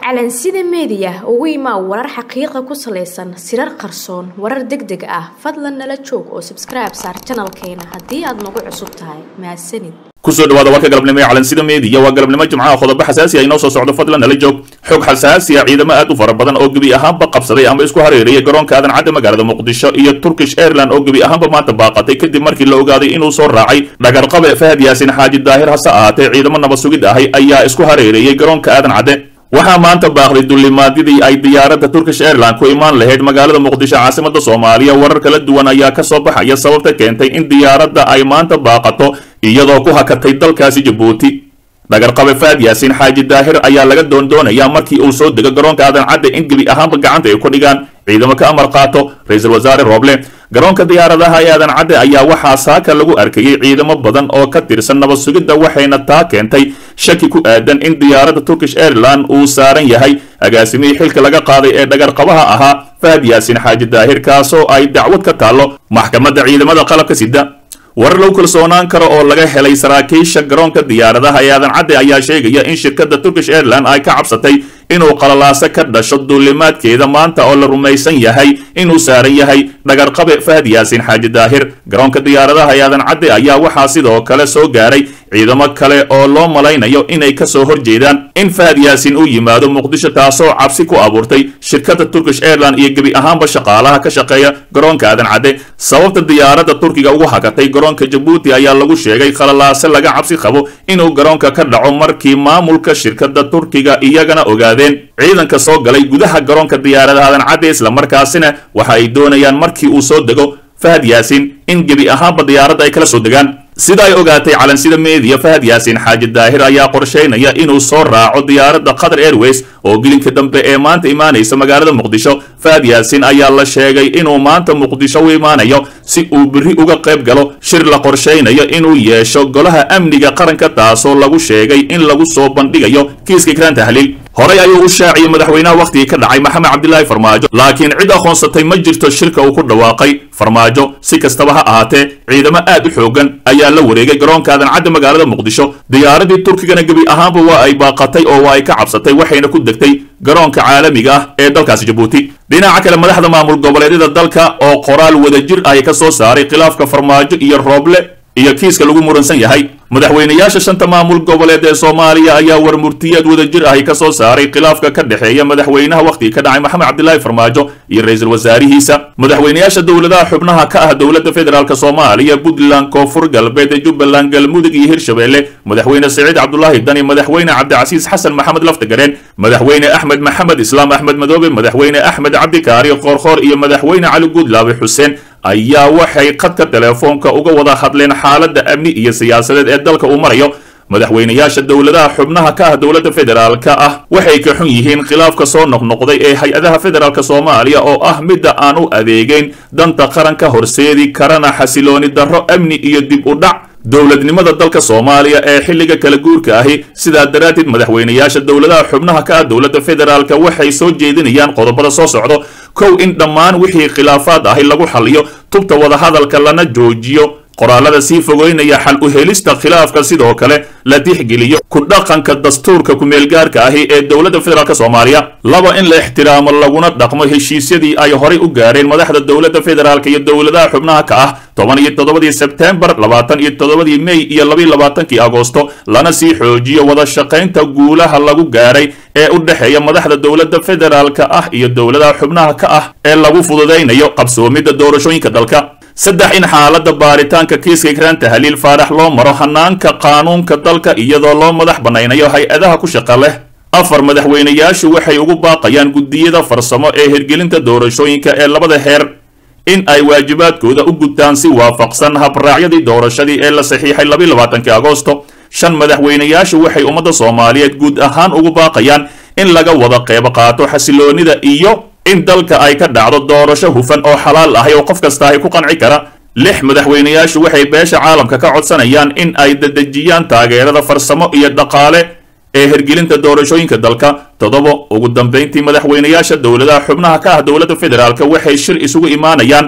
calansida meediya ugu imaa warar xaqiiqa ku salaysan sirar qarsoon warar deg deg ah fadlan nala joog oo sabskribe saar janalkeena haddii aad nagu cusub tahay mahadsanid kusoo dhawaada warka galabnimo ee calansida meediya waa galabnimo jimcaha qodobo xasaasi ah inoo soo socdo fadlan nala joog xog xasaasi ah ciidamo aad u fara badan oo gebi ahaanba qabsaday ama isku hareerayay garoonka aadan cadda magaalada muqdisho iyo turkish airland oo gebi ahaanba maanta baaqatay kadib markii la ogaaday inuu soo raacay dhagarqabe fahad yaasin xaaji daahir hase ahaatee ciidamo nabad sugid ahay ayaa isku hareereeyey garoonka aadan cadde waxaa maanta baaqday dulimaadyadii ay diyaaradda turkish airland ku imaan lahayd magaalada muqdisho caasimada soomaaliya warar kala duwan ayaa ka soo baxaya sababta keentay in diyaaradda ay maanta baaqato iyadoo ku hakatay dalkaasi jabuuti dhagarqabe faad yaasiin xaaji daahir ayaa laga doondoonayaa markii uu soo dego garoonka aadan cadde in gebi ahaanba gacanta ay ku dhigaan ciidamo ka amar qaato ra-iisul wasaare rooble garoonka diyaaradaha ee aadan cadde ayaa waxaa saaka lagu arkayey ciidamo badan oo ka tirsan nabad sugidda waxayna taa keentay shaki ku aadan in diyaaradda turkish airland uu saaran yahay agaasimihii xilka laga qaaday ee dhagarqabaha ahaa fahad yaasiin xaaji daahir kaasoo ay dacwad ka taallo maxkamadda ciidamada qalabka sida warar lagu kalsoonaan karo oo laga helay saraakiisha garoonka diyaaradaha ee aadan cadde ayaa sheegaya in shirkadda turkish airland ay ka cabsatay inuu qalalaaso ka dhasho duulimaadkeeda maanta oo la rumaysan yahay inuu saaran yahay dhagarqabe fahad yaasiin xaaji daahir garoonka diyaaradaha ee aadan cadde ayaa waxaa sidoo kale soo gaaray ciidamo kale oo loo malaynayo inay kasoo horjeedaan in fahad yaasiin uu yimaado muqdisho taasoo cabsi ku abuurtay shirkadda turkish airland iyo gebi ahaanba shaqaalaha ka shaqeeya garoonka aadan cadde sababta diyaaradda turkiga ugu hakatay garoonka jabuuti ayaa lagu sheegay khalalaase laga cabsi qabo inuu garoonka ka dhaco markii maamulka shirkadda turkiga iyagana ogaadeen ciidanka soo galay gudaha garoonka diyaaradaha aadan cadde islamarkaasina waxa ay doonayaan markii uu soo dego fahad yaasiin in gebi ahaanba diyaaradda ay kala soo degaan sida ay ogaatay calansida meediya fahad yaasiin xaaji daahir ayaa qorshaynaya inuu soo raaco diyaaradda qatar airways oo gelinka dambe ee maanta imaanaysa magaalada muqdisho fahad yaasiin ayaa la sheegay inuu maanta muqdisho u imaanayo si uu biri uga qayb galo shir la qorshaynayo inuu yeesho golaha amniga qaranka taasoo lagu sheegay in lagu soo bandhigayo kiiska ikraan tahliil horey ayuu u shaaciyey madaxweynaha wakhtigii ka dhacay maxamed cabdilaahi farmaajo laakiin cid aqoonsatay ma jirto shirka uu ku dhawaaqay farmaajo si kastaba ha ahaatee ciidamo aad u xoogan ayaa la wareegay garoonka aadan cadde magaalada muqdisho diyaaradii turkigana gebi ahaanba waa ay baaqatay oo waa ay ka cabsatay waxayna ku degtay garoonka caalamiga ah ee dalkaasi jabuuti dhinaca kale madaxda maamul goboleedyada dalka oo qoraal wadajir ay ka soo saaray khilaafka farmaajo iyo rooble iyo kiiska lagu muransan yahay madaxweynayaasha shanta maamul goboleed ee soomaaliya ayaa warmurtiyeed wadajir ahi ka soo saaray khilaafka ka dhexeeya madaxweynaha wakhtigii ka dhacay maxamed cabdilaahi farmaajo iyo ra-iisul wasaarihiisa madaxweynayaasha dowladaha xubnaha ka ah dowladda federaalk soomaaliya puntland koonfur galbeed jubbaland galmudug iyo hirshabelle madaxweyne siciid cabdulaahi dani madaxweyne cabdicasiis xasan maxamed laftagareen madaxweyne axmed maxamed islaam axmed madoobe madaxweyne axmed cabdikaari qoorqoor iyo madaxweyne cali guudlaabe xuseen ayaa waxay khadka teleefoonka uga wada hadleen xaaladda amni iyo siyaasadeed ee dalka uu marayo madaxweynayaasha dowladaha xubnaha ka ah dowladda federaalka ah waxay ka xun yihiin khilaafka soo noqnoqday ee hay-adaha federaalk soomaaliya oo ah midda aan u adeegeyn danta qaranka horseedi karana xasilooni darro amni iyo dib u dhac dowladnimada dalka soomaaliya ee xilliga kala guurka ahi sidaa daraaddeed madaxweynayaasha dowladaha xubnaha ka ah dowladda federaalka waxay soo jeedinayaan qodobada soo socdo kow in dhammaan wixii khilaafaad ahi lagu xaliyo tubta wadahadalka lana joojiyo qoraalada sii fogeynaya xal u helista khilaafka sidoo kale la tixgeliyo ku dhaqanka dastuurka kumeelgaarka ahi ee dowladda federaalk soomaaliya laba in la ixtiraamo laguna dhaqmo heshiisyadii ay horay u gaareen madaxda dowladda federaalk iyo dowladaha xubnaha ka ah toban iyo toddobadii sebtembar labaatan iyo toddobadii mey iyo labiyo labaatankii agoosto lana sii xoojiyo wada shaqaynta guulaha lagu gaaray ee u dhexeeya madaxda dowladda federaalka ah iyo dowladaha xubnaha ka ah ee lagu fududaynayo qabsoomidda doorashooyinka dalka saddex in xaaladda baaritaanka kiiska ikraan tahliil faarax loo maro hanaanka qaanuunka dalka iyadoo loo madax bannaynayo hay-adaha ku shaqa leh afar madaxweynayaashu waxay ugu baaqayaan guddiyada farsamo ee hirgelinta doorashooyinka ee labada heer in ay waajibaadkooda u gudtaan si waafaqsan habraacyadii doorashadii ee la saxiixay labiyo labaatankii agoosto shan madaxweynayaashu waxay ummadda soomaaliyeed guud ahaan ugu baaqayaan in laga wada qeybo qaato xasiloonida iyo in dalka ay ka dhacdo doorasho hufan oo xalaal ahay oo qof kasta ay ku qanci kara lix madaxweynayaashu waxay beesha caalamka ka codsanayaan in ay dedejiyaan taageerada farsamo iyo dhaqaale ee hirgelinta doorashooyinka dalka toddoba ugu dambayntii madaxweynayaasha dowladaha xubnaha ka ah dowladda federaalk waxay shir isugu imaanayaan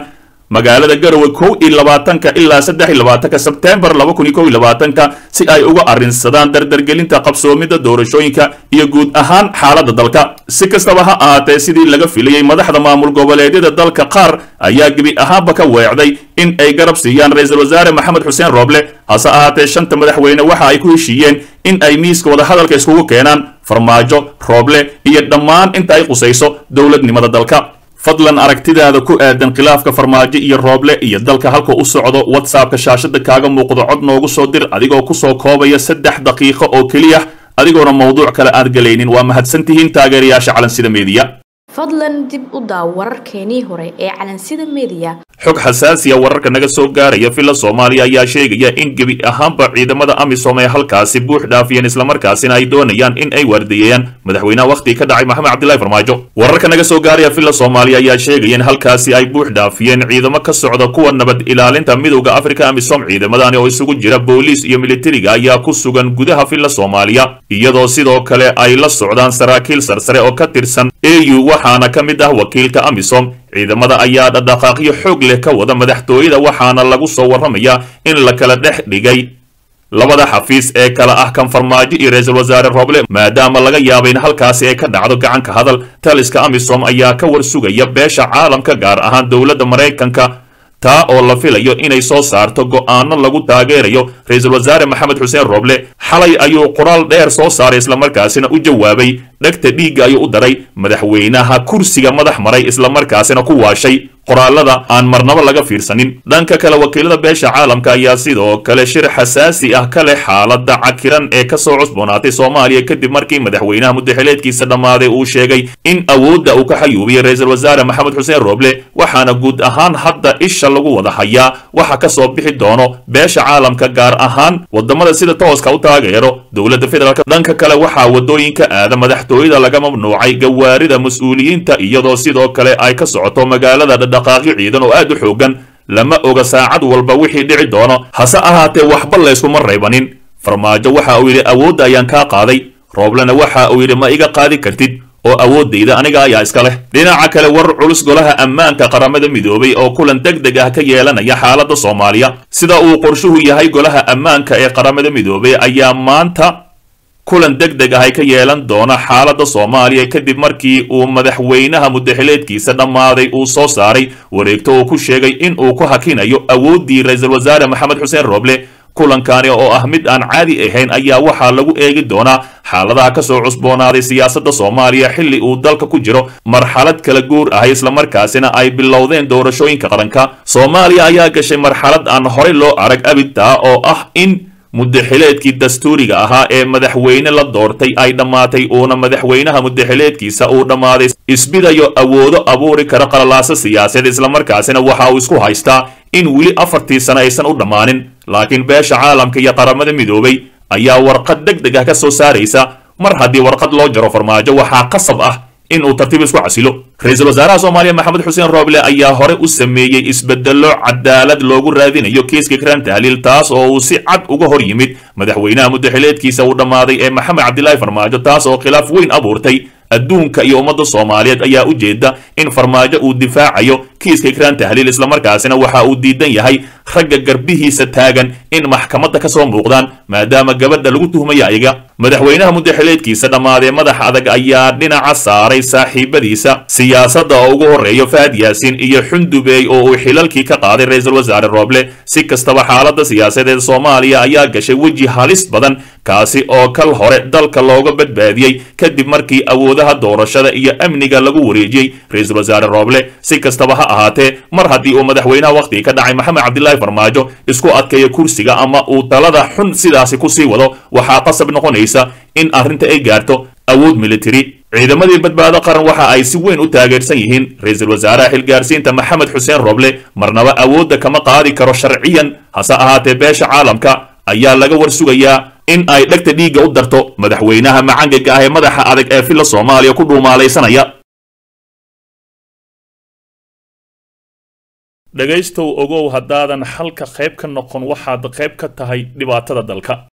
magaalada garowe kow iyo labaatanka ilaa saddex iyo labaatanka sebtembar laba kun iyo kow iyo labaatanka si ay uga arrinsadaan dardargelinta qabsoomidda doorashooyinka iyo guud ahaan xaaladda dalka si kastaba ha ahaatee sidii laga filayey madaxda maamul goboleedyada dalka qaar ayaa gebi ahaanba ka weecday in ay garab siiyaan ra-iisul wasaare maxamed xuseen rooble hase ahaatee shanta madaxweyne waxa ay ku heshiiyeen in ay miiska wadahadalka iskugu keenaan farmaajo rooble iyo dhammaan inta ay qusayso dowladnimada dalka fadlan aragtidaada ku aadan khilaafka farmaajo iyo rooble iyo dalka halka u socdo whatsappka shaashada kaaga muuqdo cod noogu soo dir adigoo kusoo koobaya saddex daqiiqo oo keliya adigoona mawduuc kale aad galaynin waa mahadsantihiin taageerayaasha calansida meediya fadlan dib u daaw wararkeenii hore ee calansida meediya xog xasaasiya wararka naga soo gaaraya villa soomaaliya ayaa sheegaya in gebi ahaanba ciidamada amisom ay halkaasi buux dhaafiyeen islamarkaasina ay doonayaan in ay waardiyeeyaan madaxweynaha wakhtigii ka dhacay maxamed cabdillahi farmaajo wararka naga soo gaaraya villa soomaaliya ayaa sheegaya in halkaasi ay buux dhaafiyeen ciidamo ka socda kuwa nabad ilaalinta midowda afrika amisom ciidamadani oo isugu jira booliis iyo militariga ayaa ku sugan gudaha villa soomaaliya iyadoo sidoo kale ay la socdaan saraakiil sarsare oo ka tirsan au waxaana ka mid ah wakiilka amisom ciidamada ayaa dhaqdhaqaaqyo xoog leh ka wada madaxtooyada waxaana lagu soo warramayaa in la kala dhex dhigay labada xafiis ee kala ah kan farmaajo iyo ra-iisul wasaare rooble maadaama laga yaaba in halkaasi ay ka dhacdo gacanka hadal taliska amisom ayaa ka war sugaya beesha caalamka gaar ahaan dowladda maraykanka taa oo la filayo inay soo saarto go'aano lagu taageerayo ra-iisul wasaare maxamed xuseen rooble xalay ayuu qoraal dheer soo saaray islamarkaasina u jawaabay dhegta dhiigga ayuu u daray madaxweynaha kursiga madax maray islamarkaasina ku waashay qoraalada aan marnabo laga fiirsanin dhanka kale wakiilada beesha caalamka ayaa sidoo kale shir xasaasi ah ka leh xaaladda cakiran ee kasoo cusboonaatay soomaaliya kadib markii madaxweynaha muddaxileedkiisa dhammaaday uu sheegay in awoodda uu ka xayuubiyey ra-iisul wasaare maxamed xuseen rooble waxaana guud ahaan hadda isha lagu wada hayaa waxa ka soo bixi doono beesha caalamka gaar ahaan wadamada sida tooska u taageero dowladda federaalk dhanka kale waxaa wadooyinka aada madaxtooyada laga mamnuucay gawaarida mas-uuliyiinta iyadoo sidoo kale ay ka socoto magaalada dhaqaaqyo ciidan oo aad u xoogan lama oga saacad walba wixii dhici doono hase ahaatee waxba layskuma raybanin farmaajo waxa uu yidhi awoodda ayaan kaa qaaday rooblena waxa uu yidhi ma iga qaadi kartid oo awooddayda aniga ayaa iska leh dhinaca kale war culus golaha ammaanka qaramada midoobay oo kulan deg deg ah ka yeelanaya xaaladda soomaaliya sida uu qorshuhu yahay golaha ammaanka ee qaramada midoobay ayaa maanta kulan deg deg ah ay ka yeelan doona xaaladda soomaaliya kadib markii uu madaxweynaha muddaxileedkiisa dhammaaday uu soo saaray wareegto uu ku sheegay in uu ku hakinayo awooddii ra-iisul wasaare maxamed xuseen rooble kulankani oo ah mid aan caadi ahayn ayaa waxaa lagu eegi doonaa xaaladaha kasoo cusboonaaday siyaasadda soomaaliya xilli uu dalka ku jiro marxalad kala guur ah islamarkaasina ay bilowdeen doorashooyinka qaranka soomaaliya ayaa gashay marxalad aan horey loo arag abidtaa oo ah in muddaxileedkii dastuuriga ahaa ee madaxweyne la doortay ay dhammaatay uuna madaxweynaha muddaxileedkiisa uu dhammaaday isbidayo awoodo abuuri kara qalalaaso siyaasadeed islamarkaasina waxa uu isku haystaa in weli afartii sano aysan u dhammaanin laakiin beesha caalamka iyo qaramada midoobay ayaa warqad deg deg ah ka soo saaraysa mar haddii warqad loo jaro farmaajo waxaa qasab ah in uu tartiib isku casilo ra-iisul wasaaraha soomaaliya maxamed xuseen rooble ayaa hore u sameeyey isbedello cadaalad loogu raadinayo kiiska kiraan tahliil taas oo uu si cad uga hor yimid madaxweynaha muddaxileedkiisa uu dhammaaday ee maxamed cabdilaahi farmaajo taas oo khilaaf weyn abuurtay adduunka iyo ummadda soomaaliyeed ayaa u jeeda in farmaajo uu difaacayo kiiska ikraan tahliil islamarkaasina waxa uu diidan yahay ragga garbihiisa taagan in maxkamadda ka soo muuqdaan maadaama gabadha lagu tuhmaya ayaga madaxweynaha muddaxileedkiisa dhammaadee madax adag ayaa dhinaca saaray saaxiibadiisa siyaasadda oo ugu horreeyo fahad yaasiin iyo xundubeey oo uu xilalkii ka qaaday ra-iisul wasaare rooble si kastaba xaaladda siyaasadeed soomaaliya ayaa gashay weji halis badan kaasi oo kal hore dalka looga badbaadiyey kadib markii awoodaha doorashada iyo amniga lagu wareejiyey ra-iisul wasaare rooble si kastaba ha ahaatee mar haddii uu madaxweynaha wakhtiga ka dhacay maxamed cabdilaahi farmaajo isku adkeeyo kursiga ama uu talada xun sidaasi kusii wado waxaa qasab noqonaysa in arrinta ay gaarto awood militari ciidamadii badbaado qaran waxa ay si weyn u taageersan yihiin ra-iisul wasaaraha xilgaarsiinta maxamed xuseen roble marnaba awoodda kama qaadi karo sharciyan hase ahaatee beesha caalamka ayaa laga war sugayaa in ay dhegta dhiigga u darto madaxweynaha macangaga ah ee madaxa adag ee filla soomaaliya ku dhuumaalaysanaya dhegaystow ogow haddaadan xalka qayb ka noqon waxaad qayb ka tahay dhibaatada dalka